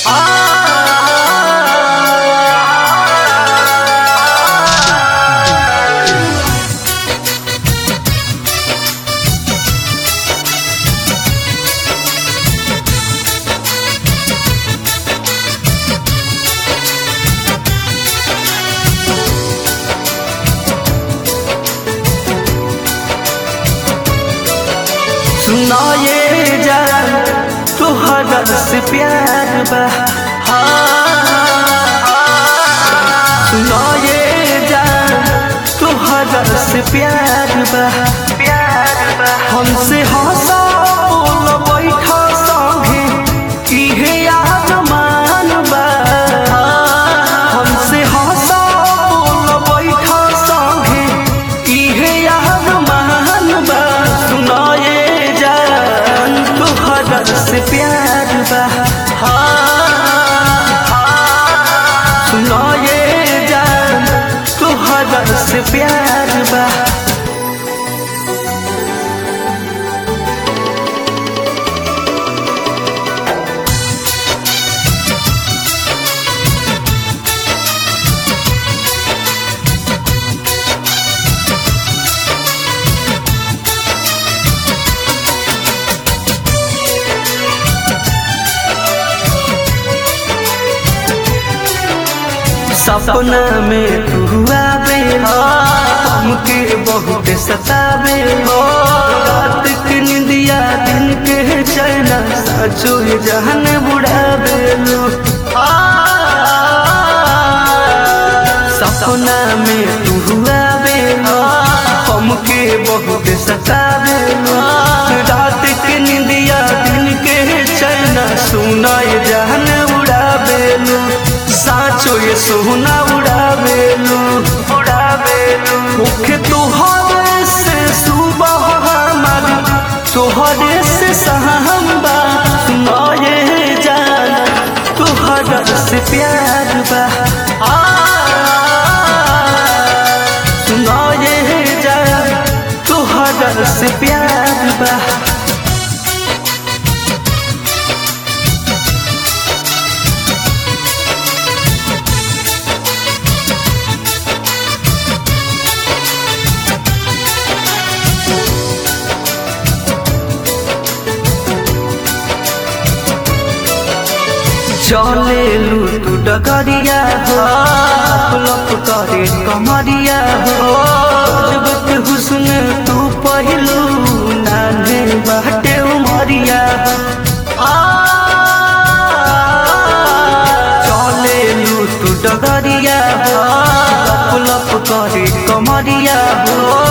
सुना ये जान तुहरा से प्यार बा सुना ये जान तुहरा से प्यार बा प्यार बा हमसे हंसा बोल बैठा संगे इहे याद मान बा हमसे हंसा बोल बैठा संगे इहे याद मान बा सुना ये जान तुहरा से प्यार बा सुना ये जान तुहरा से प्यार बा सपना में तू आवे हमके बहुत सतावे रात के निंदिया दिन के चैना साचो ये जहन बुढ़ावे लो सपना में तू आवे हमके बहुत सतावे रात के निंदिया दिन के चैना सुना ये जहन उड़ावे लो साचो ये सोना उड़ावेलू उड़ावेलू मुख्य तुहरे से सुबह हमार तुहरे से सहम बा सुना ये जान तुहरा से प्यार बा आ, सुना ये जान तुहरा से प्यार बा चले लूटू डगरिया हो लप करे कमरिया हो जब के हुस्न तू पहलू नाने बाटे उमरिया हो चले लूटू डगरिया हो लप लप करे कमरिया हो